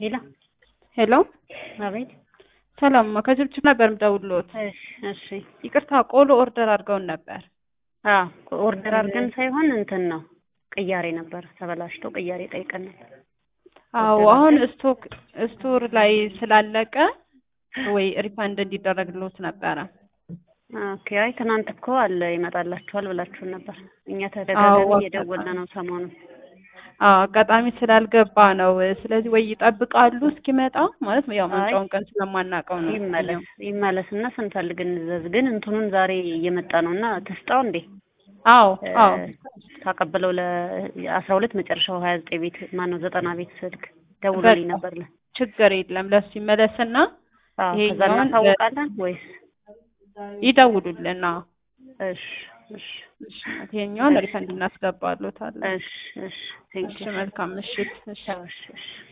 ሄሎ ሄሎ አቤት። ሰላም ከችብችብ ነበር የምደውልዎት። እሺ እሺ። ይቅርታ ቆሎ ኦርደር አድርገውን ነበር። አዎ ኦርደር አድርገን ሳይሆን እንትን ነው ቅያሬ ነበር ተበላሽቶ ቅያሬ ጠይቀን ነበር። አዎ ኦርደር አሁን አድርገን- ስቶክ ስቶር ላይ ስላለቀ ወይ ሪፋንድ እንዲደረግልዎት ነበረ። ኦኬ። አይ ትናንት እኮ አለ ይመጣላችኋል ብላችሁን ነበር። እኛ ተደጋጋሚ አዎ፣ እየደወልን ነው ሰሞኑን። አዎ አጋጣሚ ስላልገባ ነው። ስለዚህ ወይ ይጠብቃሉ እስኪመጣ ማለት ያው መምጫውን ቀን ስለማናውቀው ነው። ይመለስ ይመለስ እና ስንፈልግ እንዘዝ። ግን እንትኑን ዛሬ እየመጣ ነው እና ትስጣው እንዴ አዎ አዎ ታቀብለው ለአስራ ሁለት መጨረሻው ሀያ ዘጠኝ ቤት ማነው ዘጠና ቤት ስልክ ደውሎልኝ በቃ ነበር። ለ ችግር የለም ለሱ ይመለስና አዎ ከዛ ይሄኛውን እናሳውቃለን ወይስ? ይደውሉልን። አዎ እሺ እሺ እሺ፣ ይሄኛውን ሪፈንድ እናስገባሎታለን። እሺ እሺ ቴንክ እሺ መልካም ምሽት። እሺ እሺ እሺ